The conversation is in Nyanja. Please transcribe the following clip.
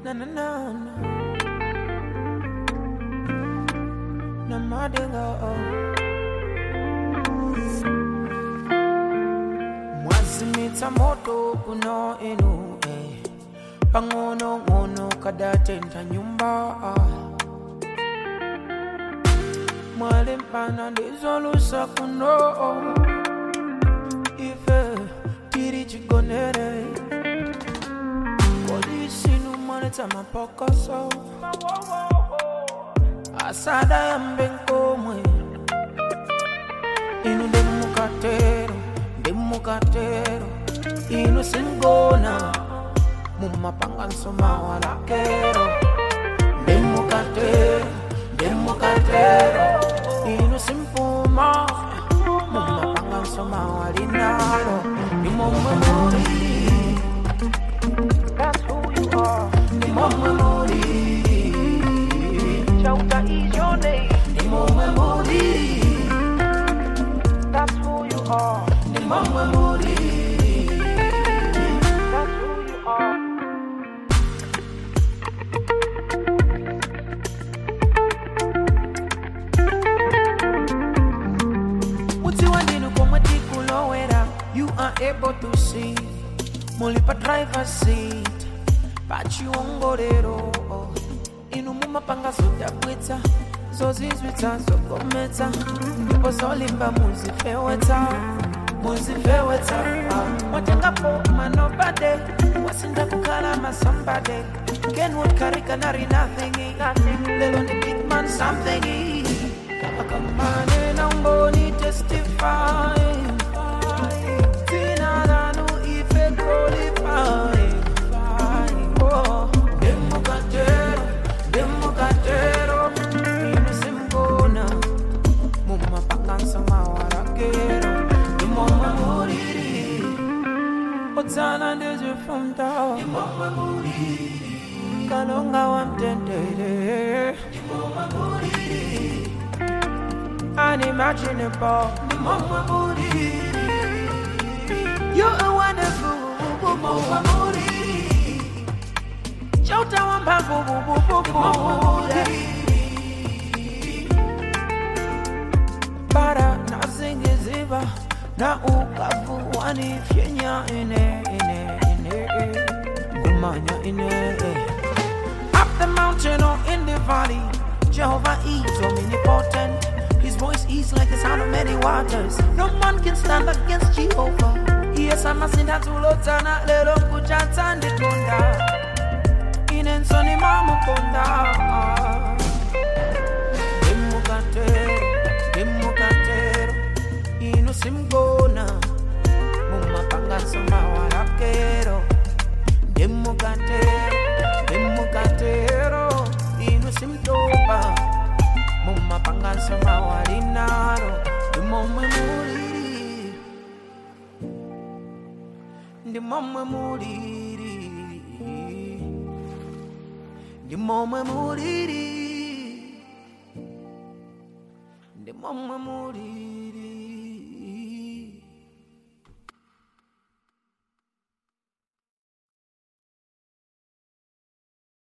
na na na na na madinga oh mwazimitsa moto kuno inu eh pang'ono ng'ono kadatentha nyumba ah. mwalimpana ndizolusa kuno ife tiri chigonere kolisinu mwanetsa mapokoso asada yambe nkomwe inu ndimukatero ndimukatero inu singona mumapanganso mawalakero ndimukatero ndimukatero inu simpuma mumapanganso mawalinalo ndimomwe muri That's who you are. Ndimomwe muri Chauta is your name. Ndimomwe muri That's who you are. Ndimomwe muri That's who you are. Utiwa ndinu komwe tikulowera You are able to see Mulipa driver's seat pachiongorero inu mumapanga zodabwitsa zozizwitsa zogometsa ndipo zolimba muzifewetsa muzifewetsa mwatengapo manobade wasinda kukhala masambade kenwood karikanari nothing lelo ni big man something akamane na mboni testifying Tina lanu ife qualifying Oh, Democatero, Democatero, Inusimbona, Mumapangansa Mawarakero, Imoma Muriri, Otsana Ndeze from Tower, Imoma Muriri, Kalonga Wamtendere, Imoma Muriri, Unimaginable, Imoma Muriri, You're a wonderful, Imoma Muriri. Chauta wambavu Bara na zingiziba na ukavu wanifyenya ine ine ine Gumanya ine Up the mountain or in the valley Jehovah is omnipotent His voice is like the sound of many waters No man can stand against Jehovah Yes, I'm a sinner to Lotana Lelo kuchata ndikonda inensoni mamukonda demukatero demukatero inu simgona mumapanganso mawarakero demukatero demukatero inu simtopa mumapanganso mawalinaro ndimomwe muliri ndimomwe muliri ndimomwe muliri ndimomwe muliri